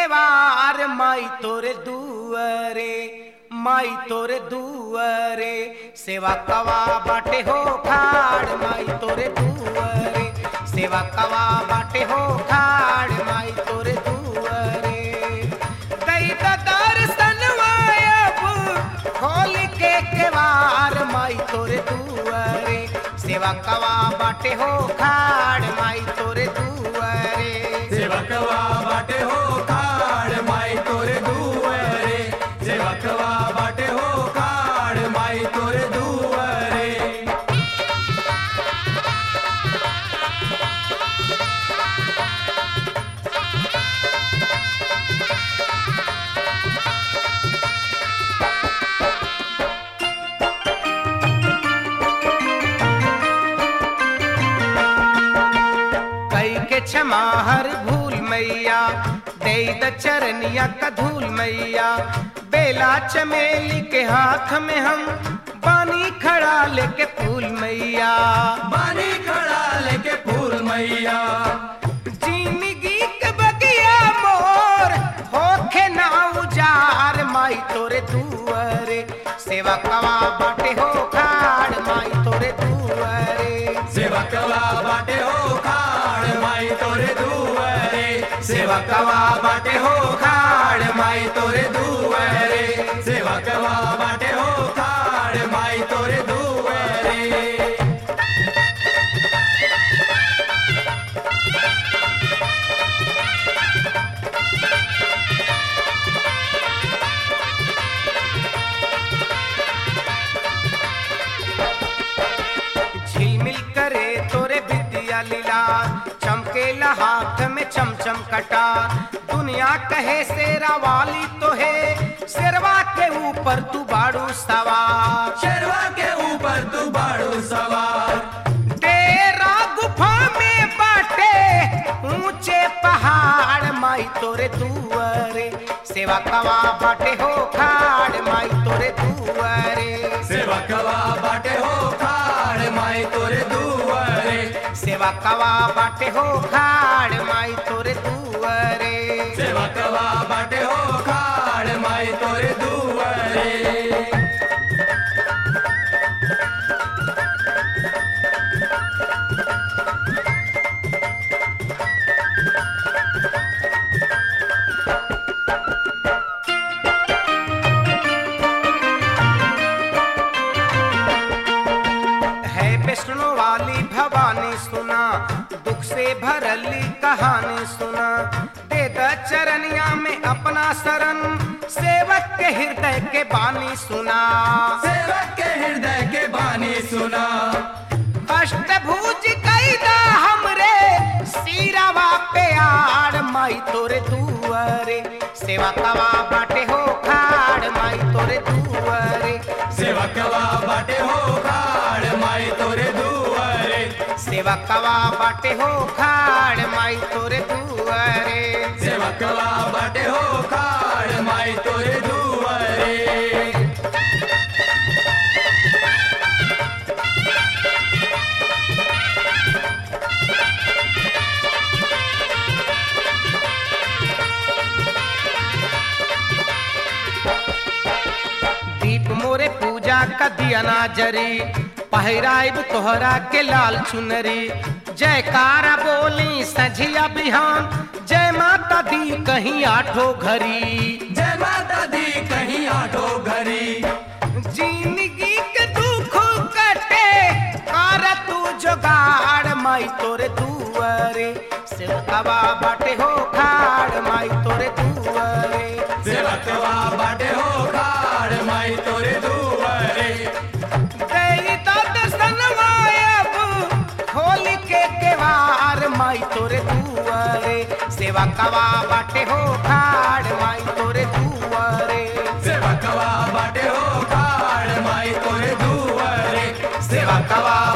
केवार माई तोरे दुअरे माई तोरे दुअरे सेवा कवा बाटे हो खाड़ माई तोरे दुअरे सेवा कवा बाटे हो खाड़ माई तोरे दुअरे दई द दर्शन मायब खोल के केवार माई तोरे दुअरे सेवा कवा बाटे हो खाड़ माई तोरे दुअरे सेवकवा बाटे हो खाड़ माई तोरे दुआरे सेवकवा बाटे हो खाड़ माई तोरे दुआरे कई के क्षमा हर भूल मैया दे द चरनिया का धूल मैया बेला चमेली के हाथ में हम बानी खड़ा लेके फूल मैया बानी खड़ा लेके फूल मैया जिंदगी के बगिया मोर होखे ना उजार माई तोरे दुआरे सेवा कवा बाटे हो खाड़ माई तोरे दुआरे सेवकवा बाटे हो खाड़ माई तोरे दुआरे सेवकवा बाटे हो खाड़ माई तोरे दुआरे सेवकवा बाटे हो खाड़ माई तोरे दुआरे झिलमिल करे तोरे विद्या लीला चमकेला हाथ में चमचम कटा दुनिया कहे शेरा वाली तो है शेरवा के ऊपर तू बाड़ू सवार शेरवा के ऊपर तू बाड़ू सवार तेरा गुफा में बाटे ऊंचे पहाड़ माई तोरे दुआरे सेवा कवा बाटे हो खाड़ माई तोरे दुआरे सेवकवा बाटे हो खाड़ माई तोरे दुआरे सेवा कवा बाटे हो खाड़ माई तोरे दुआरे सेवकवा बाटे हो खाड़ माई तोरे दुआरे है विष्णु वाली भवानी सुना दुख से भरली कहानी सुना दे द चरनिया में अपना शरण सेवक के हृदय के बानी सुना सेवक के हृदय के बानी सुना अष्टभुज कैदा हमरे सीरावा पे आड़ माई तोरे दुआरे सेवा कवा बाटे हो खाड़ माई तोरे दुआरे सेवकवा बाटे हो खाड़ माई तोरे दुआरे सेवा कवा बाटे हो खाड़ माई तोरे दुआरे सेवकवा बाटे हो खाड़ माई तोरे दुआरे दीप मोरे पूजा का दिया ना जरी पहिराइब तोहरा के लाल चुनरी जयकारा बोली सझिया बिहान जय माता दी कहीं आठो घरी जय माता दी कहीं आठो घरी जिंदगी के दुख कटे कर तू जोगाड़ माई तोरे दुआरे सेवकवा बाटे हो खाड़ माई तोरे दुआरे सेवकवा बाटे हो खाड़ माई तोरे दुआरे तेरी तो दर्शन मायब खोल के केवार माई तोरे दुआरे सेवा कवा बाटे हो खाड़ माई तोरे दुआरे सेवकवा बाटे हो खाड़ माई तोरे दुआरे सेवकवा